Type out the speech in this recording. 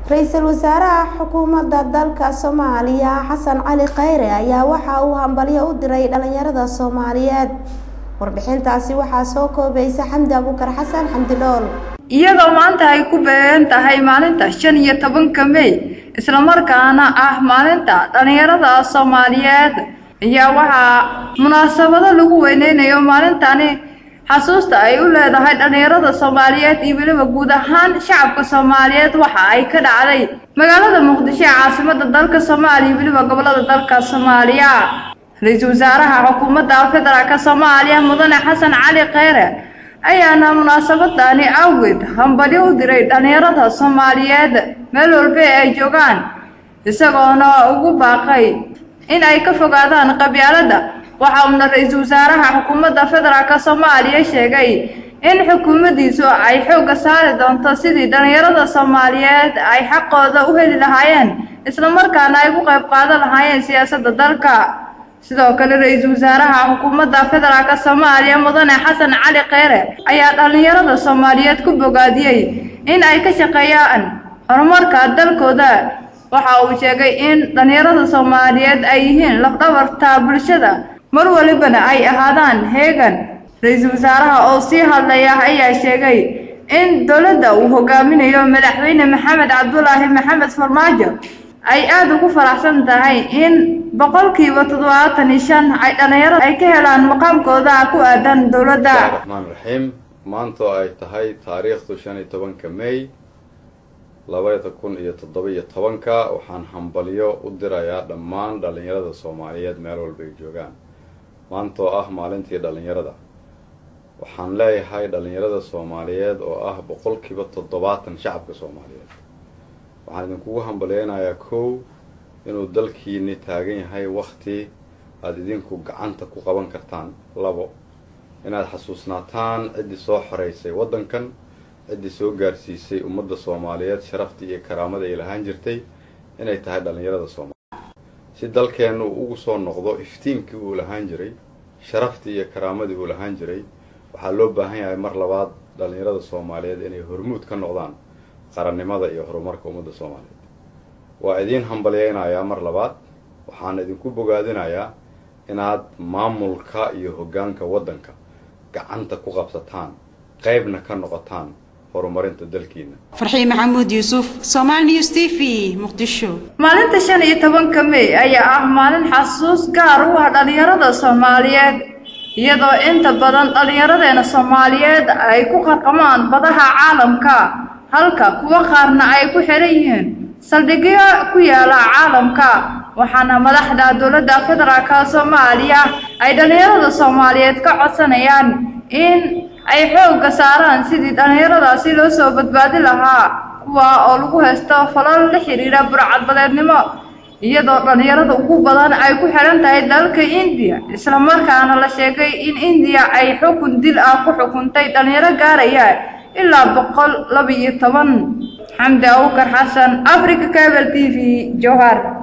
ra-iisul wasaaraha xukuumadda dalka soomaaliya xasan cali khayre ayaa waxa uu hambalyo u diray dhalinyarada soomaaliyeed warbixintaasi waxaa soo koobaysa xamdi abuukar xasan xamdi dhool iyadoo maanta ay ku beegan tahay maalinta shan iyo tobanka mey islamarkaana ah maalinta dhalinyarada soomaaliyeed ayaa waxaa munaasabado lagu weyneynayo maalintani xasuusta ay u leedahay dhalinyarada soomaaliyeed iyo weliba guud ahaan shacabka soomaaliyeed waxa ay ka dhacday magaalada muqdisho ee caasimada dalka soomaaliya iyo weliba gobolada dalka soomaaliya ra-iisul wasaaraha xukuumadda federaalka soomaaliya mudane xasan cali kheyre ayaana munaasabadani awgeed hambalyo u diray dhalinyarada soomaaliyeed meel walba ee ay joogaan isagoona ugu baaqay in ay ka fogaadaan qabyaaladda waxa uuna ra-iisul wasaaraha xukuumadda federaalka soomaaliya sheegay in xukuumaddiisu ay xoogga saari doonto sidii dhalinyarada soomaaliyeed ay xaqooda u heli lahaayeen islamarkaana ay ku qayb qaadan lahaayeen siyaasadda dalka sidoo kale ra-iisul wasaaraha xukuumadda federaalka soomaaliya mudane xasan cali kheyre ayaa dhalinyarada soomaaliyeed ku bogaadiyey in ay ka shaqeeyaan horumarka dalkooda waxa uu sheegay in dhalinyarada soomaaliyeed ay yihiin lafdhabarta bulshada mar walibana ay ahaadaan heegan ra-iisul wasaaraha oo sii hadlaya ayaa sheegay in dowladda uu hogaaminayo madaxweyne maxamed cabdulaahi maxamed farmaajo ay aada ugu faraxsan tahay in boqolkiiba toddobaatan iyo shan ay dhalinyarada ay ka helaan maqaamkooda ku aadan dowladda raxmaan raxiim maanta oo ay tahay taariikhdu shan iyo tobanka may labada kun iyo toddoba iyo tobanka waxaan hambalyo u dirayaa dhammaan dhalinyarada soomaaliyeed meel walba ay joogaan maanta oo ah maalintii dhalinyarada waxaan leeyahay dhalinyarada soomaaliyeed oo ah boqolkiiba toddobaatan shacabka soomaaliyeed waxaan idinkugu hambalyeynayaa kow inuu dalkiini taagan yahay wakti aada idinku gacanta ku qaban kartaan labo inaad xasuusnaataan ciddii soo xoreysay waddankan ciddii soo gaarsiisay ummadda soomaaliyeed sharaftii iyo karaamada ay lahaan jirtay inay tahay dhalinyarada soomaaliyeed si dalkeennu uu ugu soo noqdo iftiinkii uu lahaan jiray sharaftii iyo karaamadii uu lahaan jiray waxaa loo baahan yahay mar labaad dhalinyarada soomaaliyeed inay hormuud ka noqdaan qarannimada iyo horumarka ummadda soomaaliyeed waa idiin hambalyeynayaa mar labaad waxaan idinku bogaadinayaa inaad maamulka iyo hoggaanka waddanka gacanta ku qabsataan qaybna ka noqotaan horumarinta dalkiina farxii maxamuud yuusuf somaali news t v muqdisho maalinta shan iyo tobanka mey ayaa ah maalin xasuus gaar u ah dhalinyarada soomaaliyeed iyadoo inta badan dhallinyaradeena soomaaliyeed ay ku qarqamaan badaha caalamka halka kuwo qaarna ay ku xiran yihiin saldhigyo ku yaala caalamka waxaana madaxda dowladda federaalka soomaaliya ay dhallinyarada soomaaliyeed ka codsanayaan in ay xoogga saaraan sidii dhallinyaradaasi loo soo badbaadi lahaa kuwa oo lagu haysto falal la xiriira burcadbadeednimo iyadoo dhallinyarada ugu badan ay ku xihan tahay dalka indiya islamarkaana la sheegay in indiya ay xukun dil ah ku xukuntay dhallinyaro gaaraya ilaa boqol laba iyo toban xamdi awkar xasan africa cable t v jowhar